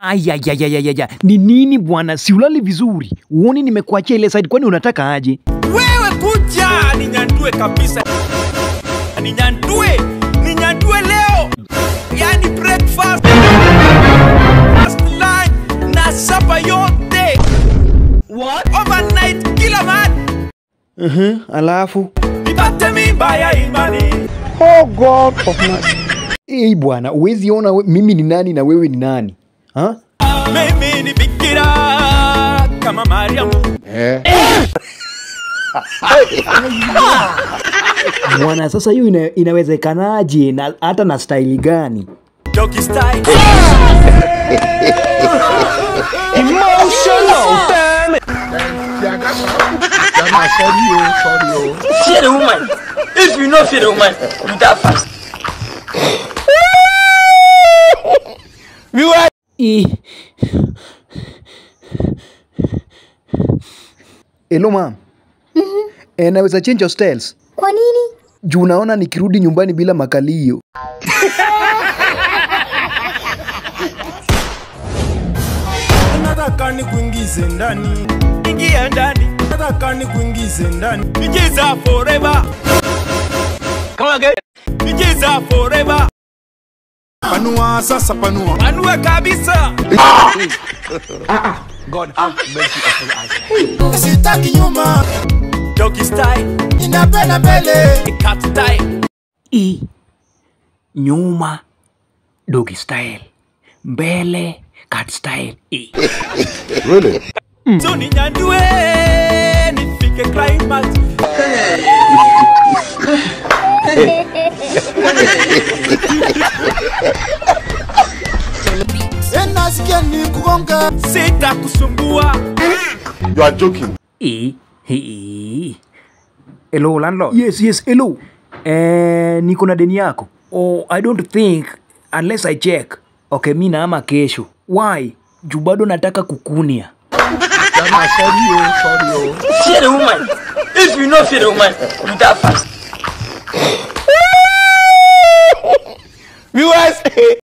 Ayayayayaya, ni nini bwana? Si ulali vizuri? Uoni nimekuachia ile side, kwani unataka aje? Wewe kuja ninyandue kabisa, ninyandue, ninyandue leo, yani breakfast, lunch na sapa yote. What? Overnight kila mahali Uh-huh, alafu nipate mimba ya imani. ei bwana, uwezi ona we, mimi ni nani na wewe ni nani ha? Mimi ni bikira kama Mariamu. Bwana, sasa hiyo ina, inawezekanaje na hata na staili gani? Doggy style. fear the woman. If you know fear the woman, you die fast. I... Hello ma'am. Eh, naweza change your styles? Kwa nini? Juu naona nikirudi nyumbani bila makalio. nataka nikuingize ndani, Ingia ndani, nataka nikuingize ndani. nicheza forever. Come again. Nicheza forever. Panua sasa, panua Anue kabisa. sitaki nyuma, Doggy style, ninapenda mbele. cat style. I nyuma doggy style, mbele cat style. I. So ninyandue nifike climax. Eh, nasikia ni kugonga Sitakusumbua. You are joking. I. I. Hello landlord. Yes, yes, hello. Eh, niko na deni yako. Oh, I don't think unless I check. Okay, mi naama kesho. Why? Juu bado nataka kukunia. Jama, sorry, oh, sorry, oh. Fear the woman. If you know fear the woman, you die fast. Viewers,